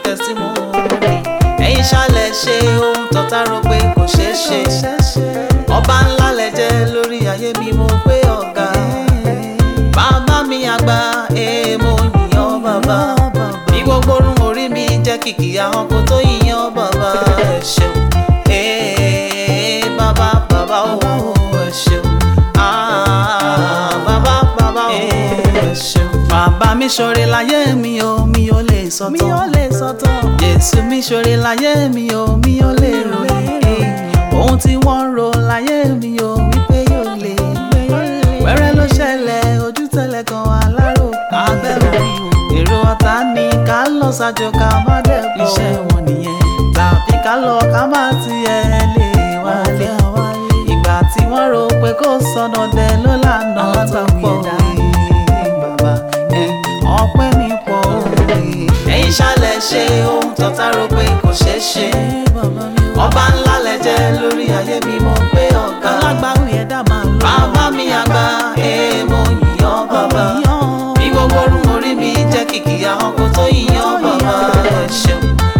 testimony ẹ̀yin ṣálẹ̀ ṣe ohun tọ́ta rò pé kò ṣeé ṣe ọba ńlá lẹ jẹ́ lórí ayé mi mo pé ọ̀gá bàbá mi àgbà èèmọ̀ yìnyín bàbá bí gbogbo orun orí mi jẹ́ kìkì àwọn kò tó yìnyín bàbá ẹ ṣeun ee bàbá bàbá o ẹ ṣeun ah bàbá bàbá o ẹ ṣeun. bàbá mi ṣoore láyé mi o mi ò lè sọ tán mi ò lè sọ̀tàn. jésù mi ṣoore láyé mi o mi ò lè ròyìn ohun tí wọ́n ń ro láyé mi o wípé yóò lè wẹ́rẹ́ ló ṣẹlẹ̀ ojú tẹ́lẹ̀ kan aláró abẹ́ orí èrò ọ̀tá ni ká lọ ṣàjò ká má dẹ̀ bọ̀ iṣẹ́ wọn nìyẹn tàbí ká lọ ká má tiẹ̀ lè wálé ìgbà tí wọ́n rò pé kò sọnà dẹ ló lànà tó pọ̀ bàbá ọpẹ́ mi pọ̀ ẹ̀yin ṣálẹ̀ ṣe ohun tọ́ta rò pé kò ṣeé ṣe ọba ńlá lẹ jẹ́ lórí ayé mi mo pé ọ̀gá alágbàwí ẹ̀dá máa lọ. bàbá mi àgbà èèmọ̀ yìnyín bàbá bí gbogbo orun orí mi jẹ́ kìkì àwọn kò tó yìnyín bàbá ẹ ṣeun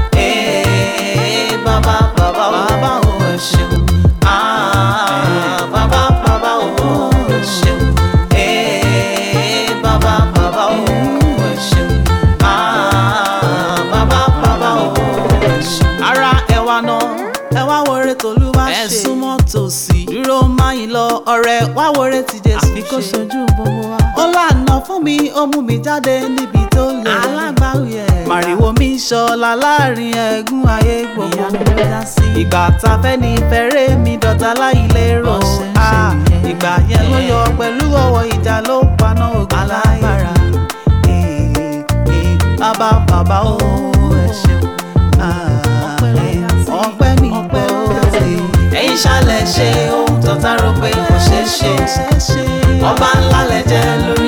ee bàbá bàbá bàbá o ẹ ṣeun ah bàbá bàbá o ẹ ṣeun ee bàbá bàbá o ẹ ṣeun ah bàbá bàbá o ẹ ṣeun. ara ẹwà náà ẹ wá wọrẹ tòlúwa ṣe Ẹ súnmọ́ tòsí dúró máyì lọ ọ̀rẹ́ wá wọrẹ tí Jésù àfi kó ṣe ṣojú gbogbo wa. ó lànà fún mi ó mú mi jáde níbi tó lè. alágbàwí ẹ̀dá. màrìwò mi ṣọlá láàrin ẹ̀gún ayé gbogbo. ìyanu ló dá sí. ìgbà tá a fẹ́ ní fẹ́rẹ́ mi dọ̀tá láì lérò. Bó ṣe ń ṣe Ah, nìyẹn. ìgbà yẹn ló yọ pẹ̀lú ọwọ́ ìjà ló paná ogun Alágbára. bàbá bàbá o ẹ ṣeun. Ah, Ọpẹ́ ló dá sí. ọpẹ́ mi Ọpẹ́ pọ̀ ló dá sí. ẹ̀yin ṣálẹ̀ ṣe ohun tọ́ta rò pé kò ṣeé ṣe ọba ńlá lẹ jẹ́ lórí